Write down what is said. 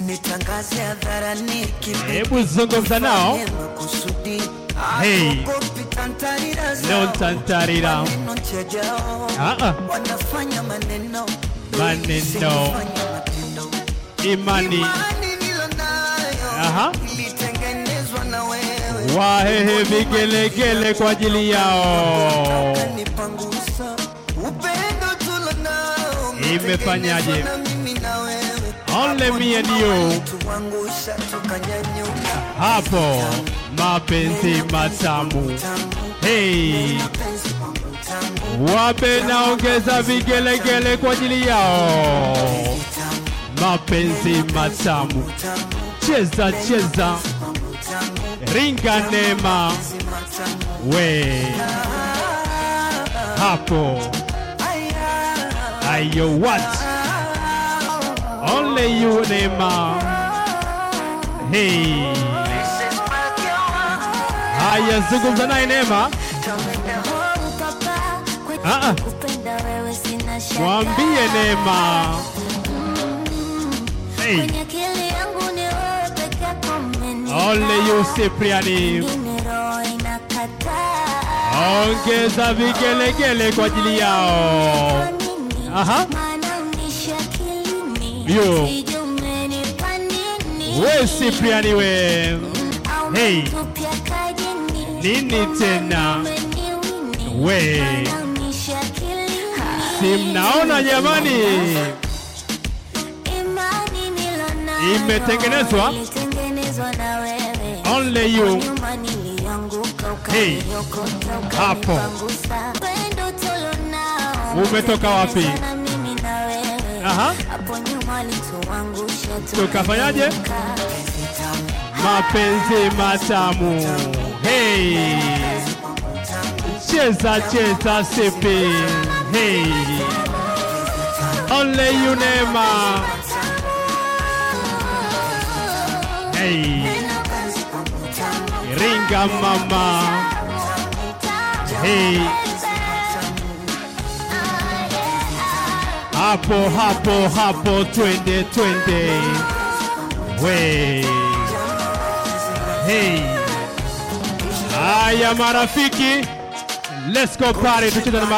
nitangaze hadharani kipi Hebu zungumza nao. makusudi Hey. Hawaogopi tantarira zao. Leo tantarira. Maneno chajao. Ah, ah. wanafanya maneno Maneno. Sifanya matendo. Imani Imani nilonayo Aha. ilitengenezwa na wewe wahehe vigelegele kwa ajili yao. Kanipangusa. Upendo tulonao Imefanyaje? umetengenezwa na mimi na wewe. Only me and you. Tuangusha tukanyanyuka Hapo mapenzi matamu. Hey, Penzi wangu tangu wape naongeza vigelegele kwa ajili yao. Mapenzi matamu. Cheza cheza, ringa neema we hapo. Ayo what? Only you neema. Hey. Haya, zungumza naye Neema, Ah, ah. mwambie Neema. Hey. Only you Cypriani, ongeza vigelegele kwa ajili yao. Aha. Yo. We Cypriani we, Hey. nini tena we, si mnaona jamani, Imetengenezwa? Only you. Hey. Hapo. Umetoka wapi? Aha. Tukafanyaje? Mapenzi matamu. Hey. Cheza cheza sipi. Hey. Only you Neema. Hey. Ringa mama. Hey. Hapo hapo hapo twende twende. We. Hey. Haya marafiki. Let's go party tucheze na